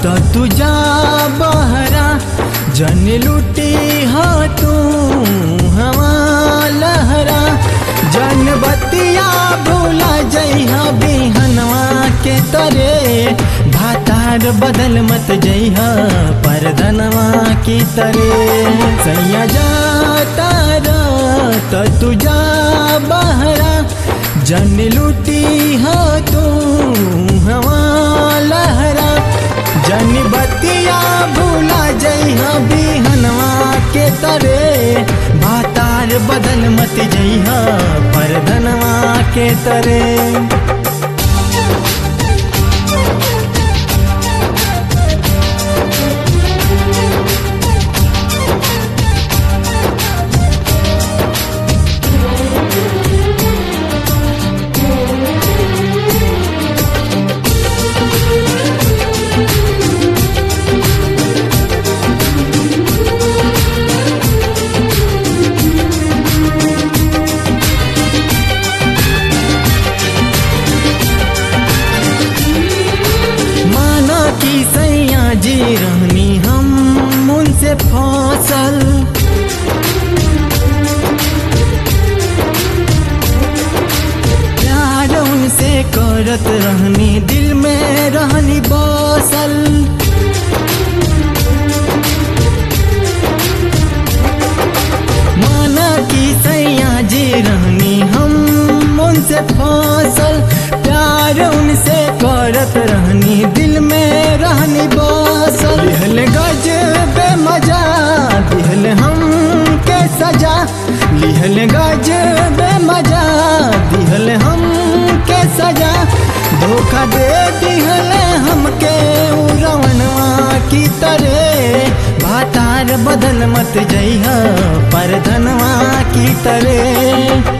तो तुझा बहरा जन लुटी हो तू हवा लहरा जन बतिया भूला जइहा बिहनवा के तरे भातार बदल मत जइहा परधनवा की तरे सैया जाता तो तुझा बहरा जन लुटी हो तू हवा लहरा जन बतिया भूला जइहा बिहनवा के तरे भातार बदल मत जइहा परधनवा के तरे माना कि सैया जी रहनी हम उनसे फसल प्यार उनसे करत रहनी दिल में रहनी बसल माना कि सैया जी रहनी हम उनसे फसल प्यार उनसे करत रहनी दिल में रहनी बसल लिहल गज बे मजा दिहल हम के सजा लिहल गज बे मजा दिहल हम के सजा धोखा दे दिहल हमके उड़वनवा की तरह भातार बदल मत जइहा परधनवा की तरह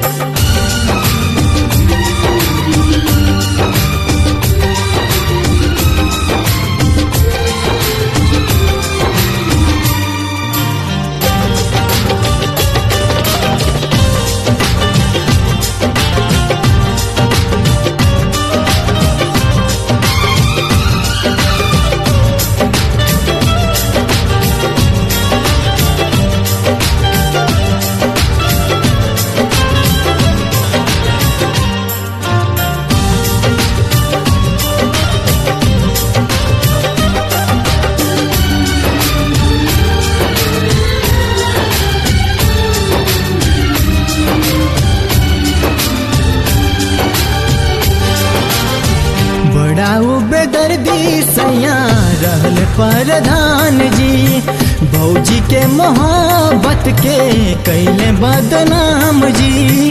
बड़ा बेदर्दी सैया रहल प्रधान जी भौजी के मोहब्बत के कैले बदनाम जी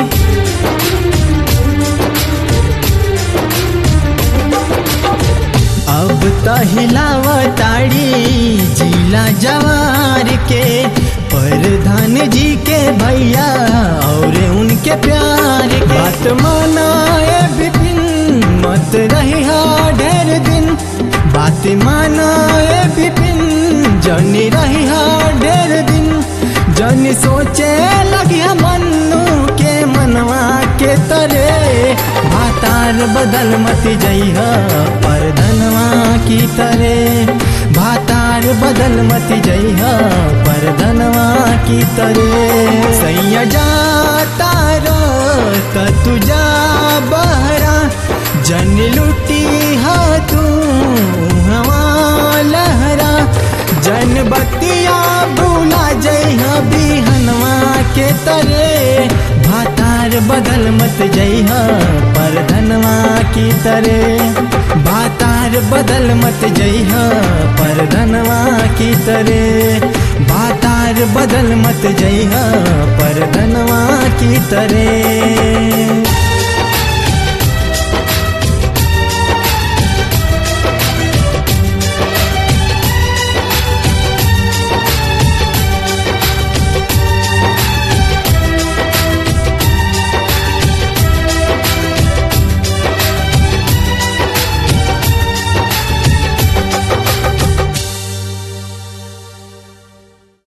अब त हिलावताड़ी जिला जवार के प्रधान जी के भैया और उनके प्यार के बात मानाए विपिन मत रही ढेर दिन बात मानाए विपिन जनी रही ढेर दिन जनी सोचे लगी मन्नू के मनवा के तरे भातार बदल मत जइहा परधनवा की तरे भातार बदल मत जइहा परधनवा की तरे सैया जाता त तुझा बहरा जन लुटी हा तू हवा लहरा जन बतिया भूला जइहा बिहनवा के तरे भातार बदल मत जइहा परधनवा की तरे भातार बदल मत जइहा परधनवा की तरे भातार बदल मत जइहा परधनवा की तरे